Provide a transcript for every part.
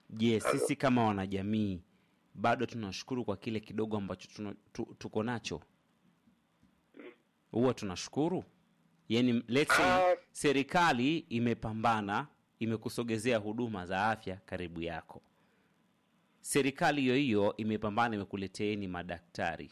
Je, sisi kama wanajamii bado tunashukuru kwa kile kidogo ambacho tuna, tu, tuko nacho? Huwa tunashukuru? Yaani let's say, Ah. serikali imepambana, imekusogezea huduma za afya karibu yako. Serikali hiyo hiyo imepambana, imekuleteeni madaktari,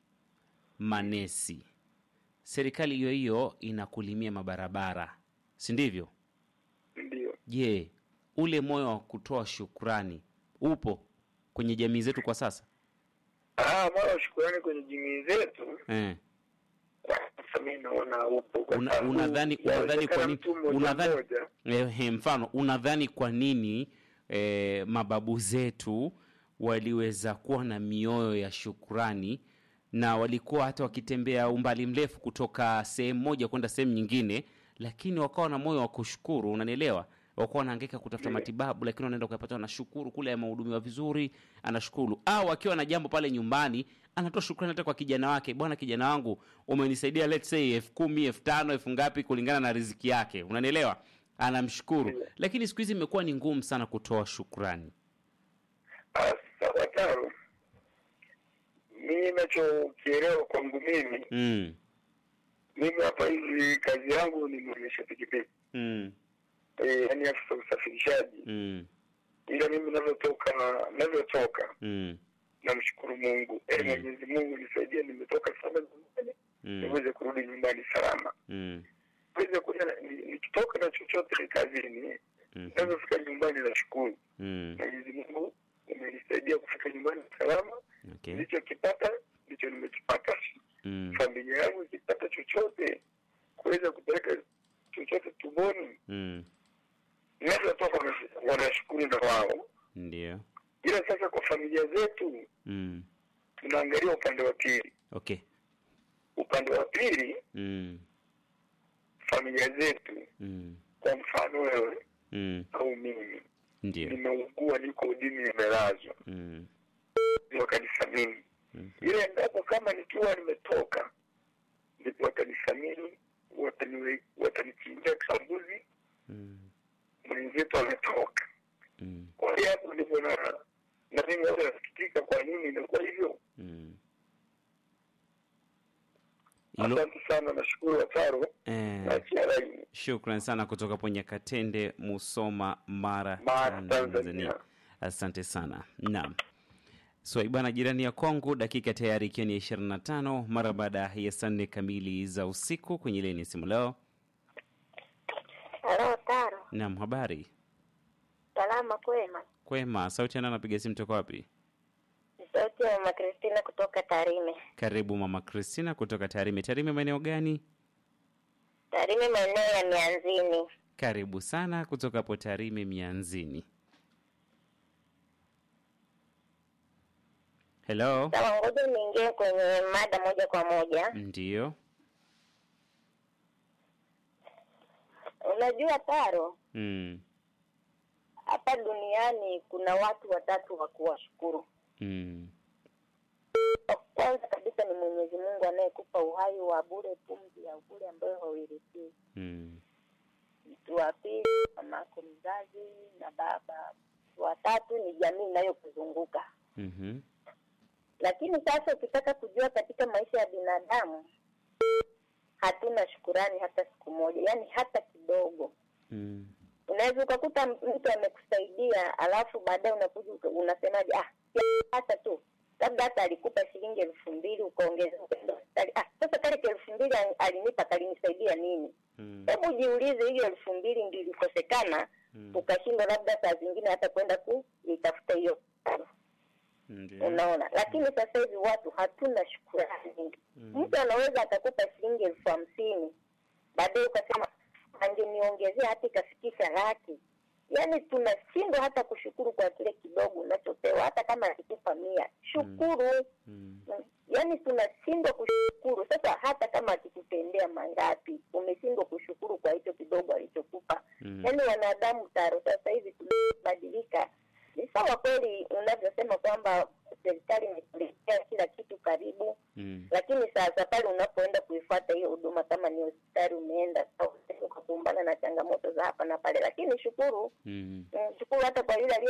manesi. Serikali hiyo hiyo inakulimia mabarabara, si ndivyo? Ndio. Je, ule moyo wa kutoa shukrani upo kwenye jamii zetu kwa sasa? Ah, mara shukurani kwenye jamii zetu Eh. sasa mimi naona upo kwa Una- sababu unadhani unadhani kwa yawezekana nini mtu mmoja unadhani mmoja, eh, mfano unadhani kwa nini eh, mababu zetu waliweza kuwa na mioyo ya shukrani na walikuwa hata wakitembea umbali mrefu kutoka sehemu moja kwenda sehemu nyingine, lakini wakawa na moyo wa kushukuru, unanielewa? Wakuwa wanahangaika kutafuta matibabu, lakini wanaenda kuyapata, anashukuru kule, amehudumiwa vizuri, anashukuru. Au akiwa na jambo pale nyumbani, anatoa shukrani hata kwa kijana wake, bwana, kijana wangu umenisaidia, let's say elfu kumi elfu tano elfu ngapi, kulingana na riziki yake, unanielewa? Anamshukuru. Lakini siku hizi imekuwa ni ngumu sana kutoa shukrani. ah, sawa taro. Mimi nachokielewa kwangu mimi, mm. mimi hapa hivi kazi yangu ni mwendesha pikipiki Mm. eh, yani afisa usafirishaji, Mm. ila mimi navyotoka navyotoka Mm. namshukuru Mungu eh, Mm. Mwenyezi Mungu nisaidie, nimetoka sana nyumbani Mm. niweze kurudi nyumbani salama, Mm. niweze kuja na- ni- nikitoka na chochote kazini, Mhm. navyofika nyumbani nashukuru Mm. Mwenyezi Mungu umenisaidia kufika nyumbani salama. Okay. Nilichokipata ndicho nimekipata. Mm. Familia yangu ikipata chochote kuweza kupeleka chochote tumboni, Mm. navyotoka wana- wanashukuru na wao. Ndio. Ila sasa kwa familia zetu Mm. tunaangalia upande wa pili. Okay. Upande wa pili, Mm. familia zetu, Mm. kwa mfano wewe Mm. au mimi, Ndio. nimeugua, niko udini, nimelazwa, Mm. wakanisamini Mm. ile endapo kama nikiwa nimetoka ndipo watanisamini wataniwe- watanichinjia kambuzi Mm. mwenzetu ametoka Mm. kwa hiyo hapo ndipo na na mimi wale nasikitika kwa nini inakuwa hivyo Mm. Hilo, asante sana nashukuru wataro eh, nachia laini shukran sana kutoka hapo Nyakatende, Musoma, Mara, Mara, Tanzania. Tanzania. Asante sana. Naam. Swaibana jirani ya Kongo, dakika tayari ikiwa ni ishirini na tano mara baada ya saa nne kamili za usiku kwenye leni simu leo. Halo Taro, Naam, habari salama kwema? kwema. Sauti yana napiga simu toka wapi? Ni sauti ya mama Kristina kutoka Tarime. Karibu mama Kristina kutoka Tarime. Tarime maeneo gani? Tarime maeneo ya Mianzini. Karibu sana kutoka hapo Tarime Mianzini. Hello. Sawa, ngoja niingie kwenye mada moja kwa moja. Ndiyo. Unajua Taro, Mm. hapa duniani kuna watu watatu wa kuwashukuru. Mm. Wa Kwanza kabisa ni Mwenyezi Mungu anayekupa uhai wa bure, pumzi ya bure ambayo hauilipii. Mm. Mtu wa pili mamako mzazi na baba. Mtu wa tatu ni jamii inayokuzunguka. Mhm. Lakini sasa ukitaka kujua katika maisha ya binadamu hatuna shukurani hata siku moja, yaani hata kidogo. Mm. Unaweza ukakuta mtu amekusaidia, alafu baadaye unakuja uka- unasemaje, ah, ya, hata tu labda hata alikupa shilingi elfu mbili ukaongeza ukaenda hospitali. Ah, sasa kale ka elfu mbili al- alinipa kalinisaidia nini? Mm. Hebu jiulize, hiyo elfu mbili ndio ilikosekana Mm. ukashindwa labda saa zingine hata kwenda kuitafuta hiyo Ndiyo. unaona lakini sasa hivi watu hatuna shukurani mtu anaweza akakupa shilingi elfu hamsini baadaye ukasema angeniongezea hata ikafikisha laki yaani tunashindwa hata kushukuru kwa kile kidogo unachopewa hata kama akikupa mia shukuru Mm. yaani tunashindwa kushukuru sasa hata kama akikutendea mangapi umeshindwa kushukuru kwa hicho kidogo alichokupa Mm. yaani wanadamu taro sasa hivi tumebadilika ni sawa kweli unavyosema kwamba serikali imekuletea kila kitu karibu Mm. lakini sasa pale unapoenda kuifuata hiyo huduma kama ni hospitali umeenda ukakumbana na changamoto za hapa na pale lakini shukuru Mm. mm, shukuru hata kwa yule aliye